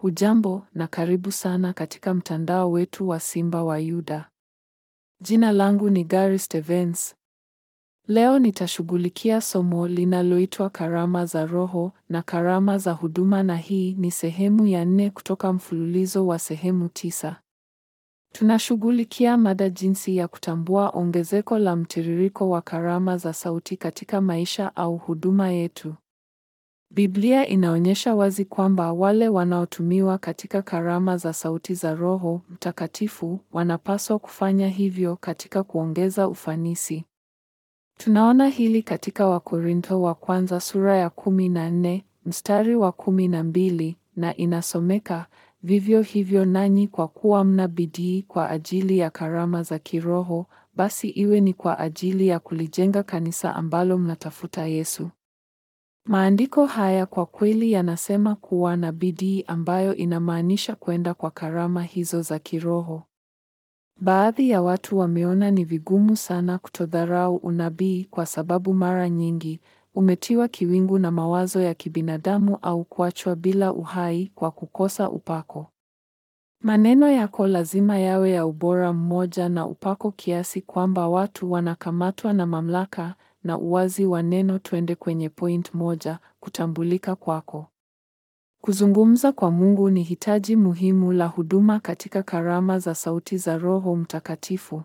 Hujambo na karibu sana katika mtandao wetu wa Simba wa Yuda. Jina langu ni Gary Stevens. Leo nitashughulikia somo linaloitwa karama za Roho na karama za huduma na hii ni sehemu ya nne kutoka mfululizo wa sehemu tisa. Tunashughulikia mada jinsi ya kutambua ongezeko la mtiririko wa karama za sauti katika maisha au huduma yetu. Biblia inaonyesha wazi kwamba wale wanaotumiwa katika karama za sauti za Roho Mtakatifu wanapaswa kufanya hivyo katika kuongeza ufanisi. Tunaona hili katika Wakorintho wa kwanza sura ya kumi na nne mstari wa kumi na mbili na inasomeka vivyo hivyo nanyi kwa kuwa mna bidii kwa ajili ya karama za kiroho, basi iwe ni kwa ajili ya kulijenga kanisa ambalo mnatafuta Yesu. Maandiko haya kwa kweli yanasema kuwa na bidii ambayo inamaanisha kwenda kwa karama hizo za kiroho. Baadhi ya watu wameona ni vigumu sana kutodharau unabii kwa sababu mara nyingi umetiwa kiwingu na mawazo ya kibinadamu au kuachwa bila uhai kwa kukosa upako. Maneno yako lazima yawe ya ubora mmoja na upako kiasi kwamba watu wanakamatwa na mamlaka na uwazi wa neno. Twende kwenye point moja: kutambulika kwako. Kuzungumza kwa Mungu ni hitaji muhimu la huduma katika karama za sauti za Roho Mtakatifu.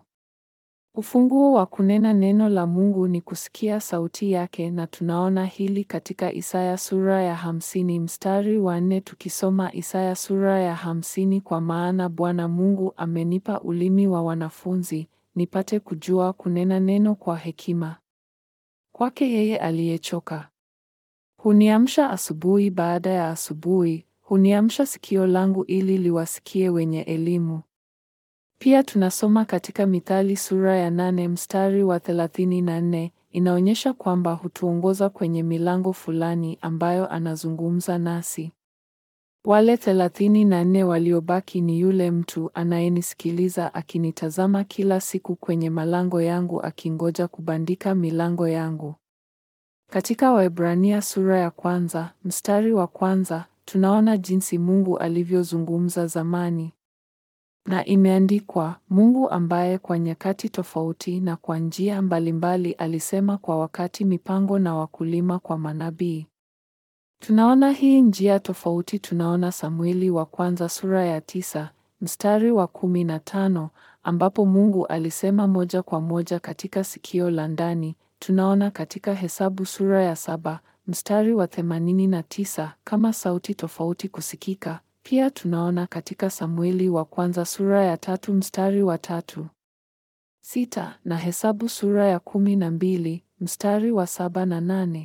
Ufunguo wa kunena neno la Mungu ni kusikia sauti yake, na tunaona hili katika Isaya sura ya hamsini mstari wa nne. Tukisoma Isaya sura ya hamsini, kwa maana Bwana Mungu amenipa ulimi wa wanafunzi, nipate kujua kunena neno kwa hekima. Kwake yeye aliyechoka huniamsha asubuhi baada ya asubuhi, huniamsha sikio langu ili liwasikie wenye elimu. Pia tunasoma katika Mithali sura ya nane mstari wa thelathini na nne inaonyesha kwamba hutuongoza kwenye milango fulani ambayo anazungumza nasi. Wale thelathini na nne waliobaki ni yule mtu anayenisikiliza akinitazama kila siku kwenye malango yangu akingoja kubandika milango yangu. Katika Waebrania sura ya kwanza mstari wa kwanza tunaona jinsi Mungu alivyozungumza zamani. Na imeandikwa, Mungu ambaye kwa nyakati tofauti na kwa njia mbalimbali alisema kwa wakati mipango na wakulima kwa manabii. Tunaona hii njia tofauti. Tunaona Samueli wa kwanza sura ya tisa mstari wa kumi na tano ambapo Mungu alisema moja kwa moja katika sikio la ndani. Tunaona katika Hesabu sura ya saba mstari wa themanini na tisa kama sauti tofauti kusikika. Pia tunaona katika Samueli wa kwanza sura ya tatu mstari wa tatu sita na Hesabu sura ya kumi na mbili mstari wa saba na nane.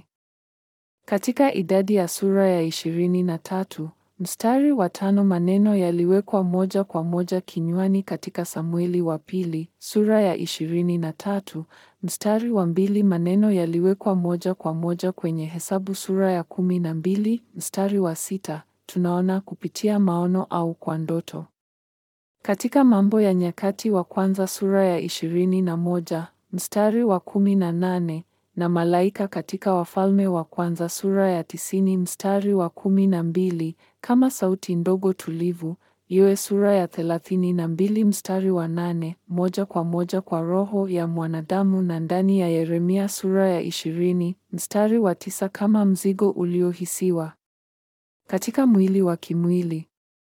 Katika idadi ya sura ya ishirini na tatu mstari wa tano maneno yaliwekwa moja kwa moja kinywani. Katika Samueli wa pili sura ya ishirini na tatu mstari wa mbili maneno yaliwekwa moja kwa moja kwenye Hesabu sura ya kumi na mbili mstari wa sita tunaona kupitia maono au kwa ndoto. Katika Mambo ya Nyakati wa kwanza sura ya ishirini na moja mstari wa kumi na nane na malaika katika Wafalme wa kwanza sura ya tisini mstari wa kumi na mbili kama sauti ndogo tulivu. Yoe sura ya thelathini na mbili mstari wa nane moja kwa moja kwa roho ya mwanadamu, na ndani ya Yeremia sura ya ishirini mstari wa tisa kama mzigo uliohisiwa katika mwili wa kimwili.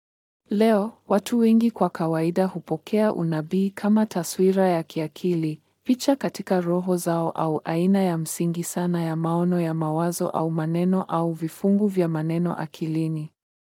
Leo watu wengi kwa kawaida hupokea unabii kama taswira ya kiakili, picha katika roho zao, au aina ya msingi sana ya maono ya mawazo au maneno au vifungu vya maneno akilini.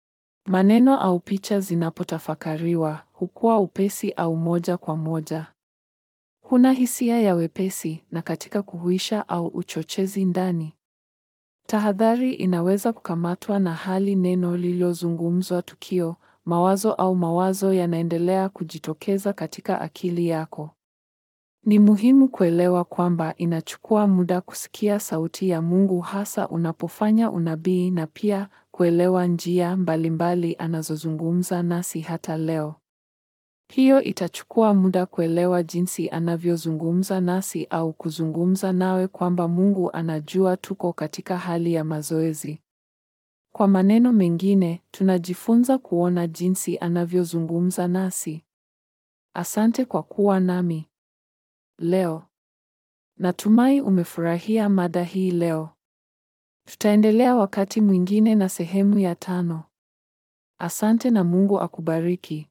Maneno au picha zinapotafakariwa hukuwa upesi au moja kwa moja. Huna hisia ya wepesi na katika kuhuisha au uchochezi ndani. Tahadhari inaweza kukamatwa na hali neno lililozungumzwa, tukio, mawazo au mawazo yanaendelea kujitokeza katika akili yako. Ni muhimu kuelewa kwamba inachukua muda kusikia sauti ya Mungu hasa unapofanya unabii na pia kuelewa njia mbalimbali anazozungumza nasi hata leo. Hiyo itachukua muda kuelewa jinsi anavyozungumza nasi au kuzungumza nawe kwamba Mungu anajua tuko katika hali ya mazoezi. Kwa maneno mengine, tunajifunza kuona jinsi anavyozungumza nasi. Asante kwa kuwa nami leo. Natumai umefurahia mada hii leo. Tutaendelea wakati mwingine na sehemu ya tano. Asante na Mungu akubariki.